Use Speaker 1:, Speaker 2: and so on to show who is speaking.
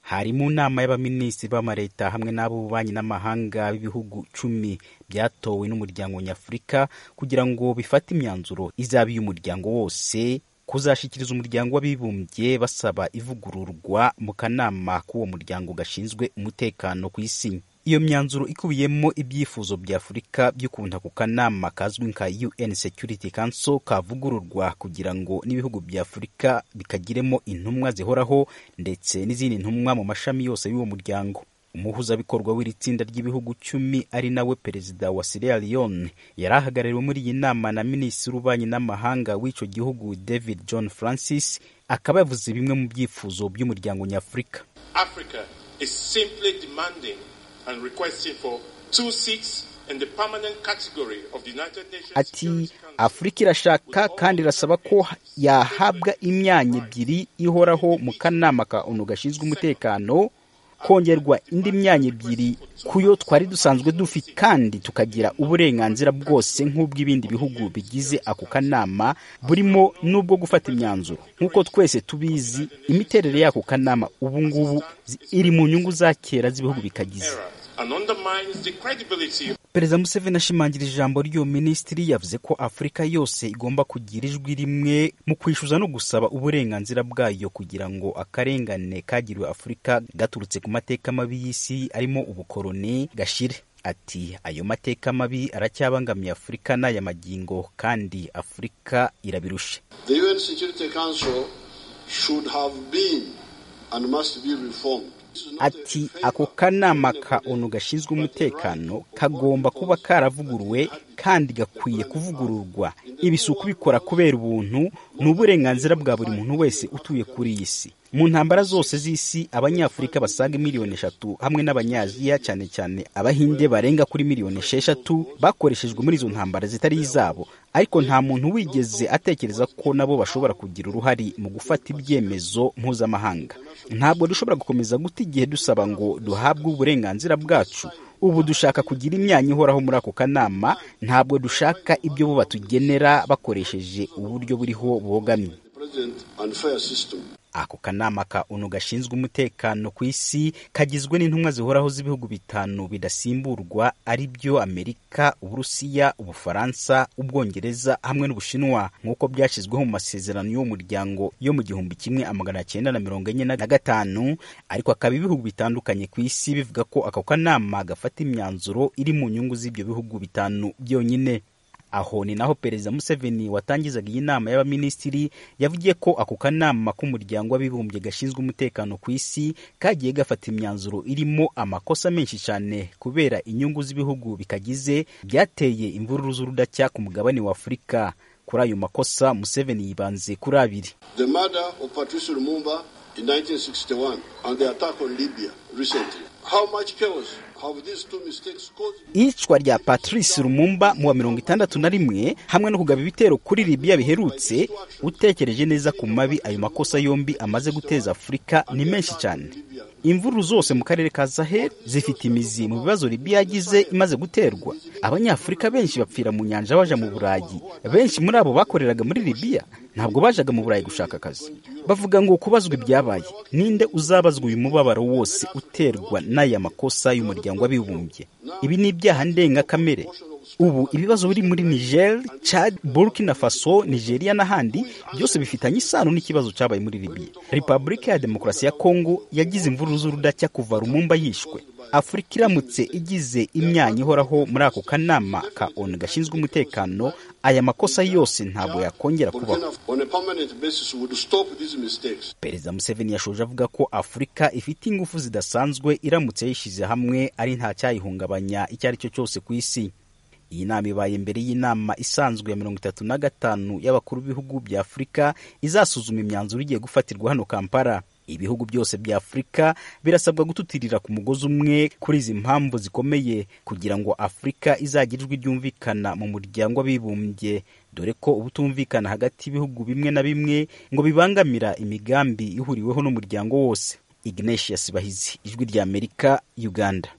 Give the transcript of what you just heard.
Speaker 1: harimo inama y'abaminisitiri b'amareta hamwe n'ab'ububanyi n'amahanga b'ibihugu cumi byatowe n'umuryango nyafurika kugira ngo bifate imyanzuro izaba iy'umuryango wose kuzashyikiriza umuryango w'abibumbye basaba ivugururwa mu kanama k'uwo muryango gashinzwe umutekano ku isi iyo myanzuro ikubiyemo ibyifuzo bya afurika by'ukuntu ako kanama kazwi nka un security council kavugururwa kugira ngo n'ibihugu bya afurika bikagiremo intumwa zihoraho ndetse n'izindi ntumwa mu mashami yose y'uwo muryango umuhuzabikorwa w'iri tsinda ry'ibihugu cumi ari nawe perezida wa Sierra Leone yari ahagarariwe muri iyi nama na minisitiri w'ububanyi n'amahanga w'icyo gihugu David John Francis akaba yavuze bimwe mu byifuzo by'umuryango nyafurika
Speaker 2: Africa is simply demanding and requesting for two seats in the permanent category of the United Nations
Speaker 1: ati afurika irashaka kandi irasaba ko yahabwa imyanya ebyiri ihoraho mu kanama ka onu gashinzwe umutekano kongerwa indi myanya ebyiri ku yo twari dusanzwe dufite kandi tukagira uburenganzira bwose nk'ubw'ibindi bihugu bigize ako kanama burimo n'ubwo gufata imyanzuro nk'uko twese tubizi imiterere y'ako kanama ubu ngubu iri mu nyungu za kera z'ibihugu bikagize
Speaker 2: era and undermines the credibility
Speaker 1: perezida museveni ashimangira ijambo ry'uwo minisitiri yavuze ko afurika yose igomba kugira ijwi rimwe mu kwishyuza no gusaba uburenganzira bwayo kugira ngo akarengane kagiriwe afurika gaturutse ku mateka mabi y'isi arimo ubukoroni gashire ati ayo mateka mabi aracyabangamiye afurika n'aya magingo kandi afurika irabirusha
Speaker 3: The UN Security Council should have been and must be reformed.
Speaker 1: ati ako kanama ka onu gashinzwe umutekano kagomba kuba karavuguruwe kandi gakwiye kuvugururwa ibi si ukubikora kubera ubuntu ni uburenganzira bwa buri muntu wese utuye kuri iyi si mu ntambara zose z'isi abanyafurika basaga miliyoni eshatu hamwe n'abanyaziya cyane cyane abahinde barenga kuri miliyoni esheshatu bakoreshejwe muri izo ntambara zitari izabo ariko nta muntu wigeze atekereza ko nabo bashobora kugira uruhare mu gufata ibyemezo mpuzamahanga ntabwo dushobora gukomeza guta igihe dusaba ngo duhabwe uburenganzira bwacu ubu dushaka kugira imyanya ihoraho muri ako kanama ntabwo dushaka ibyo bo batugenera bakoresheje uburyo buriho bogamye
Speaker 3: President and fair system.
Speaker 1: ako kanama ka onu gashinzwe umutekano ku isi kagizwe n'intumwa zihoraho z'ibihugu bitanu bidasimburwa ari byo amerika uburusiya ubufaransa ubwongereza hamwe n'ubushinwa nk'uko byashyizweho mu masezerano y'uwo muryango yo mu gihumbi kimwe amagana cyenda na mirongo enye na gatanu ariko akaba ibihugu bitandukanye ku isi bivuga ko ako kanama gafata imyanzuro iri mu nyungu z'ibyo bihugu bitanu byonyine aho ni naho perezida museveni watangizaga iyi nama y'abaminisitiri yavugiye ko ako kanama k'umuryango w'abibumbye gashinzwe umutekano ku isi kagiye gafata imyanzuro irimo amakosa menshi cyane kubera inyungu z'ibihugu bikagize byateye imvururu z'urudacya ku mugabane wa afurika kuri ayo makosa museveni yibanze kuri abiri
Speaker 3: The murder of Patrice Lumumba in 1961 and the attack on Libya recently. How much chaos have these two mistakes caused?
Speaker 1: iyicwa rya patrice rumumba mu wa mirongo itandatu na rimwe hamwe no kugaba ibitero kuri libiya biherutse utekereje neza ku mabi ayo makosa yombi amaze guteza afurika ni menshi cyane imvururu zose mu karere ka zahel zifite imizi mu bibazo libiya yagize imaze guterwa abanyafurika benshi bapfira mu nyanja baja mu burayi benshi muri abo bakoreraga muri libiya ntabwo bajaga mu burayi gushaka akazi bavuga ngo kubazwa ibyabaye ninde uzabazwa uyu mubabaro wose uterwa n'aya makosa y'umuryango w'abibumbye ibi ni ibyaha ndengakamere ubu ibibazo biri muri niger chad burkina faso nigeria n'ahandi byose bifitanye isano n'ikibazo cyabaye muri libiya repubulika ya demokarasi ya kongo yagize imvururu z'urudacya kuva rumumba yishwe afurika iramutse igize imyanya ihoraho muri ako kanama ka onu gashinzwe umutekano aya makosa yose ntabwo yakongera kubaho
Speaker 3: Burkina on a permanent basis would stop these mistakes.
Speaker 1: perezida museveni yashoje avuga ko afurika ifite ingufu zidasanzwe iramutse yishyize hamwe ari nta cyayihungabanya icyo ari cyo cyose ku isi iyi nama ibaye mbere y'inama isanzwe ya mirongo itatu na gatanu y'abakuru b'ibihugu bya afurika izasuzuma imyanzuro igiye gufatirwa hano kampala ibihugu byose bya afurika birasabwa gututirira ku mugozi umwe kuri izi mpamvu zikomeye kugira ngo afurika izagire ijwi ryumvikana mu muryango w'abibumbye dore ko ubutumvikana hagati y'ibihugu bimwe na bimwe ngo bibangamira imigambi ihuriweho n'umuryango wose ignatius bahizi ijwi ry'amerika uganda